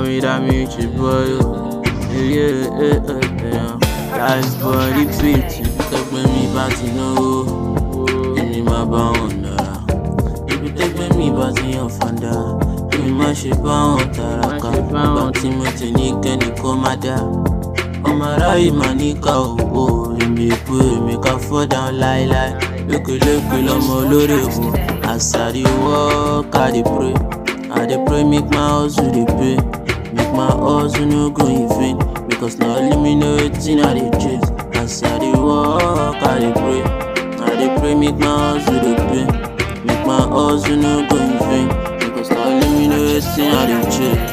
Mommy, that means you boy. oh. Yeah, yeah, yeah, yeah. Life body fit. Tẹ́gbẹ́ mi bá ti náwó, èmi máa bá wọn nára. Ibi tẹ́gbẹ́ mi bá ti yan fàǹdà, èmi má ṣe bá wọn tàràkà. Ìgbà tí mo ti ní kẹ́ni kó má dá. Ọmọ aráyè máa ní ká òwò, èmi èpo èmi ká fọ́ down láíláí. Lókèlókè lọmọ olórí òwò, àṣàrí work, I dey pray. I dey pray make my hustle dey pay. Make my hustle no go in vain. Because na only me know wetin I dey chase. As I dey work, I dey pray. I dey pray make my hustle dey pay. Make my hustle no go in vain. Because na only me know wetin I dey chase.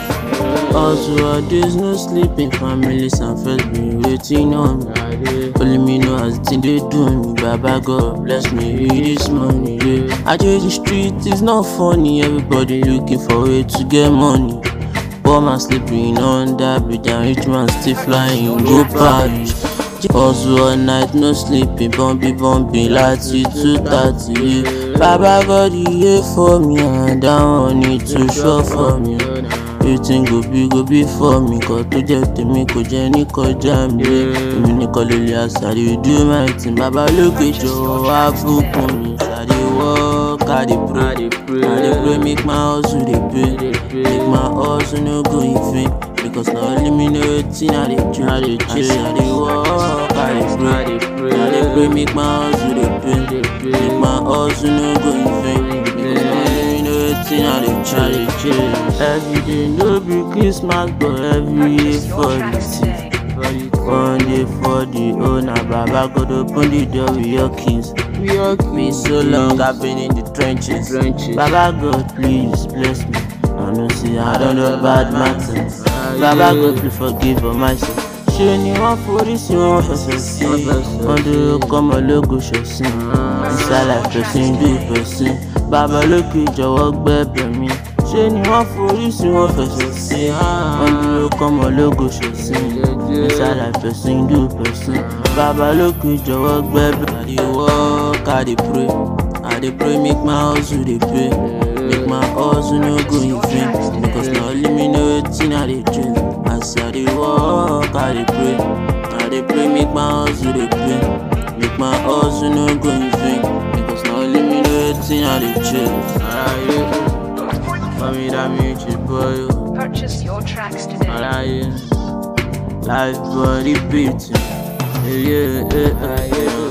Hustle all days, no sleeping. Families and friends been waiting on me. Only me know as the thing they do me. Baba God bless me with this money. Yeah. I just the street is not funny. Everybody looking for way to get money. Poor man sleeping under bridge and rich man still flying go Paris. Hustle all night, no sleeping, bumpy bumpy láti two thirty. Yeah. Baba God he here for me and that one need to show for me. Wetin go be go be for me Kọ́ tó jẹ́ tèmi kò jẹ́ ní kọjá mi Èmi nìkan lè lè àṣàrí do my thing Bàbá olókè jọ̀wọ́ wá bùkún mi Ṣàdé work, I dey pray I dey pray make my hustle dey pay Make my hustle no go in vain Because na only me know wetin I dey do I dey chase I dey work, I dey pray I dey pray make my hustle dey pay Make my hustle no go in vain Because na only me know wetin I dey chase Every day no be Christmas but every year for the thief. One day for the owner, Baba God open the door with your keys. Me so long I've been in the trenches. Baba God please bless me. I know see I don't know bad matters. Baba God please forgive all my sins. Ṣé ni wọ́n forí sí wọn fẹsẹ̀ sí? Wọ́n dúró kọ́mọ lógo ṣẹ̀sìn. Ìsàlẹ̀ fẹ̀sìn bí fẹ̀sìn. Bàbá lókè jọ̀wọ́ gbẹ́bẹ̀ mi. Ṣé ni wọ́n forí sí wọn fẹsẹ̀ sí? Wọ́n dúró kọ́mọ lógo ṣẹ̀sìn. Ìsàlẹ̀ fẹ̀sìn bí fẹ̀sìn. Bàbá lókè jọ̀wọ́ gbẹ́bẹ̀. I dey work, I dey pray. I dey pray make my hustle dey pay. Make my hustle no go in vain. Because na only me know wetin I dey dream. As I dey work, I dey pray. I dey pray make my hustle dey pay. Make my hustle no go in vain. Because na only me know wetin I dey chase. Aráyé, mami dá mi jì bọ́yọ̀. Purchase your tracks today. Aráyé, life body beating. Yeah, yeah, yeah, yeah.